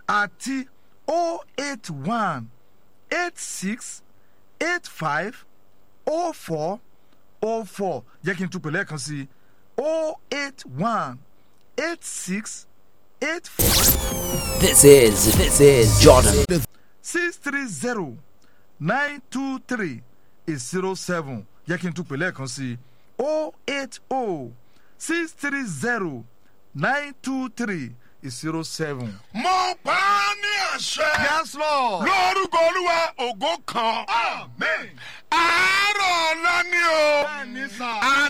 àti o eight one eight six eight five o four o four jẹ́ kí n tún pè lẹ́ẹ̀kan sí o eight one eight six eight four This is this is Jordan. six three zero nine two three zero seven jẹ́ kí n tún pè lẹ́ẹ̀kan sí o eight o six three zero nine two three zero seven. mo pa á ní àṣẹ. yes lord. lórúkọ olúwa ògo kan. amen. àárọ̀ ọ̀la ni o. bẹ́ẹ̀ni sà.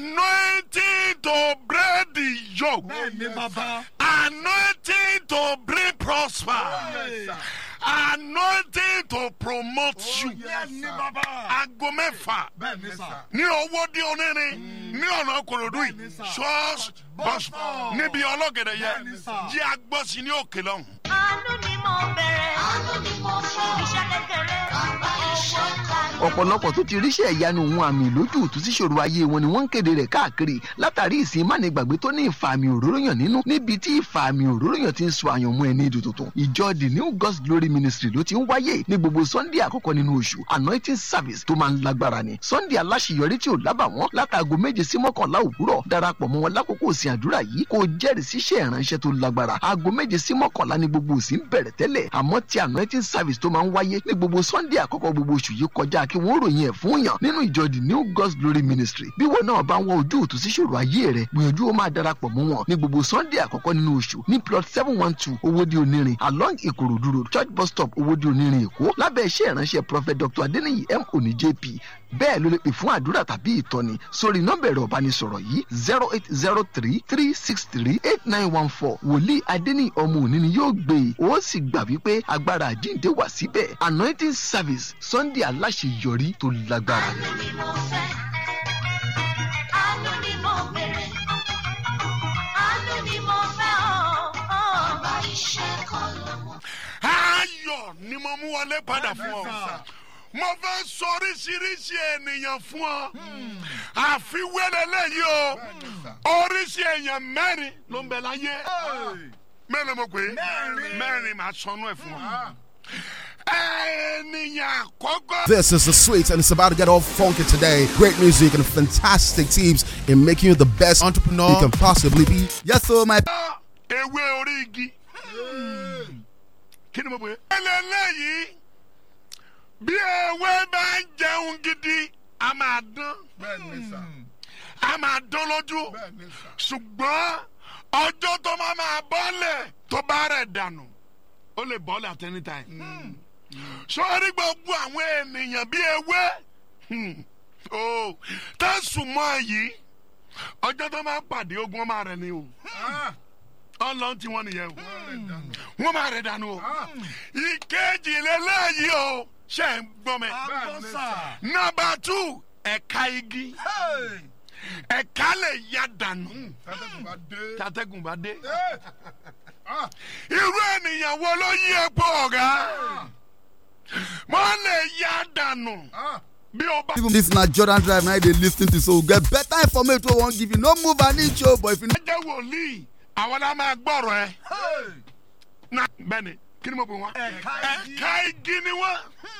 anointing to break the yoke. bẹ́ẹ̀ni bàbá. anointing to bring prosper. Yes, sir. anointing to promote you. bẹ́ẹ̀ni bàbá. aago mẹ́fà bẹ́ẹ̀ni sà. ní owó dí onírin ní ọ̀nà kòròdú yìí Bẹ́ẹ̀ni, sà. ṣọ́ọ̀ṣì bọ́sù níbi ọlọ́gẹ̀dẹ̀ yẹ Bẹ́ẹ̀ni, sà. jí agbọ́sí ní òkè lọ́hùn. àánú ni mo bẹ̀rẹ̀ àánú ni mo fẹ́ iṣẹ́ kékeré bàbá iṣẹ́ ńlá. ọ̀pọ̀lọpọ̀ tó ti ríṣẹ́ ìyanu òun àmì lójú òtún sí ṣòro ayé wọn ni wọ́n ń kéde rẹ̀ káàkiri látàrí ìsìn mánigbàgbé tó ní ìfàmì òróró yàn nínú níbi tí ìfàmì òróró yàn ti ń sọ àyànmọ́ ẹni ìdò tuntun ìjọ the new god's glory ministry ló ti ń wáyé ní gbogbo sunday àkọ́kọ́ nínú oṣù anointing service tó máa ń lágbára ni sunday aláṣeyọrí tí ò lábàwọ́n látàgò méje sí mọ́kànlá òwúrọ̀ darapọ̀ mọ́ wọn lákòókò òsìn àdúrà yìí kó o jẹ́rìí síṣẹ́ ìránṣẹ́ tó lágbára aago méje sí mọ́kànlá ní gbogbo òsìn bẹ̀rẹ̀ tẹ́lẹ̀ àmọ́ ti anointing service tó máa ń wáyé ní gbogbo sunday àkọ́kọ́ gbogbo oṣù yìí kọjá kí wọ́n ròyìn ẹ̀ fún yàn nínú ìjọ the new god's glory ministry bí wọn náà bá ń wọ ojú òtún sí ṣòro ayé rẹ gbìyànjú ó máa darapọ̀ mọ́ wọn ní gbogbo sunday àkọ́kọ́ nínú oṣù ní plot seven one two owóde onírin along ìkòròdú road church bus stop owóde onírin èkó lábẹ́ iṣẹ́ ìránṣẹ́ prophet dr adeniyi m oni jp bẹ́ẹ̀ ló lè pè fún àdúrà tàbí ìtọ́ni sórí nọ́mbà ẹ̀rọ ìbánisọ̀rọ̀ yìí zero eight zero three three six three eight nine one four wòlíì adeniyi ọmọ òní ni yóò gbé e ó sì gbà wípé agbára àjíǹde wà síbẹ̀ anointing service sunday aláṣeyọrí tó lágbára ni. àánú ni mo fẹ́ àánú ni mo bẹ̀rẹ̀ àánú ni mo fẹ́ ọ́ bàbá iṣẹ́ kan lọ́wọ́. ayọ̀ ni mo mú wọlé padà fún ọ. mo fẹ́ sọ oríṣiríṣi ènìyàn fún ọ. àfiwéré lẹ́yìn o oríṣi èèyàn mẹ́rin ló ń bẹ láyé. mẹ́rin mo pè é mẹ́rin màá sọnù ẹ̀ fún ọ. ènìyàn àkọ́kọ́. This is the sweet, and it's about to get all funky today. Great music and fantastic teams in making you the best entrepreneur you can possibly be. Yes, so my ewé orí igi. kí ni mo pè é. eléyìí bí ewé bá ń jẹun gidi a máa dán a máa dán lójú ṣùgbọ́n ọjọ́ tó máa máa bọ́lẹ̀ tó bá rẹ̀ dànù ó lè bọ́lẹ̀ at any time. sọ́ọ́rí gbogbo àwọn ènìyàn bí ewé hmm, oh, tẹ̀sùn mọ́ yìí ọjọ́ tó máa pàdé ogun ọmọ rẹ̀ ni o ọlọ́run tí wọ́n nìyẹn o wọ́n máa rẹ̀ dànù o ìkejì lélẹ́yìí o ṣe ń gbọ́ mi nọmba two ẹ̀ka igi ẹ̀ka lè ya dànù tàtẹ́gùn bá dé irú ènìyàn wo ló yí epo ọ̀gá wọ́n lè ya dànù bí o bá. Even this na Jordan Drive now they lis ten to so we get better information wey we wan give you. No move an inch o, but if you no ẹ jẹ́ wòlíì àwọn náà máa gbọ́rọ̀ ẹ. na bẹ́ẹ̀ni kí ni mo pè wọ́n. ẹ̀ka igi ni wọ́n.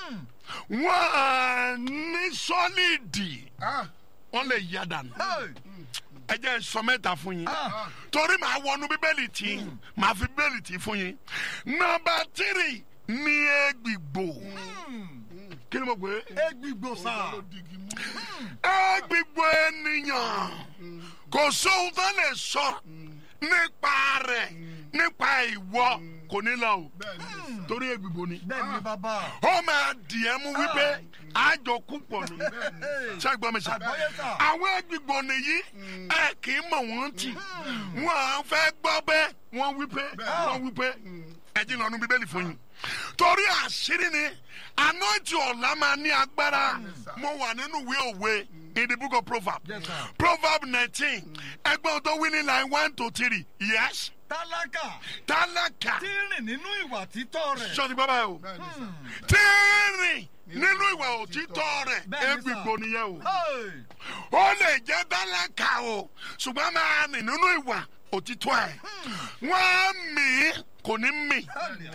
wọ́n ní sọ́lídì. wọ́n lè yá dànù. ẹ jẹ́ sọ mẹ́ta fún yín. torí màá wọnú bíbélì tí màá fi bíbélì tí fún yín. nọmba tírì ní egbìgbò. kí ni mo pè é. egbigbo sá. egbìgbò ènìyàn kò sóhun tó lè sọ nípa rẹ̀ nípa ìwọ kò ní lọ o torí egbìgbò ni bẹ́ẹ̀ni bàbá. ó máa dì ẹ́ mú wípé àjọ kú pọ̀ ni ṣàgbọ́n mi sà àwọn egbìgbò nìyí ẹ kì í mọ̀ wọ́n tì wọ́n à ń fẹ́ gbọ́ bẹ́ẹ̀ wọ́n wípé wọ́n wípé ẹ jí lọ́nu bíbélì fún yín torí àṣírí ni anointing ọ̀la máa ní agbára mo wà nínú ìwé òwe in the book of proverbs proverb nineteen ẹgbẹ́ tó wí ní line one to three yes tálákà tálákà tí ń rìn nínú ìwà títọ́ rẹ̀. sọ́ni bàbá yẹn o tí ń rìn nínú ìwà òtítọ́ rẹ̀ Bẹ́ẹ̀ni sà. egbìgbò nìyẹn o Hey! ó lè jẹ́ tálákà o ṣùgbọ́n máa rìn nínú ìwà òtítọ́ ẹ̀ wọ́n á mì í kò ní mì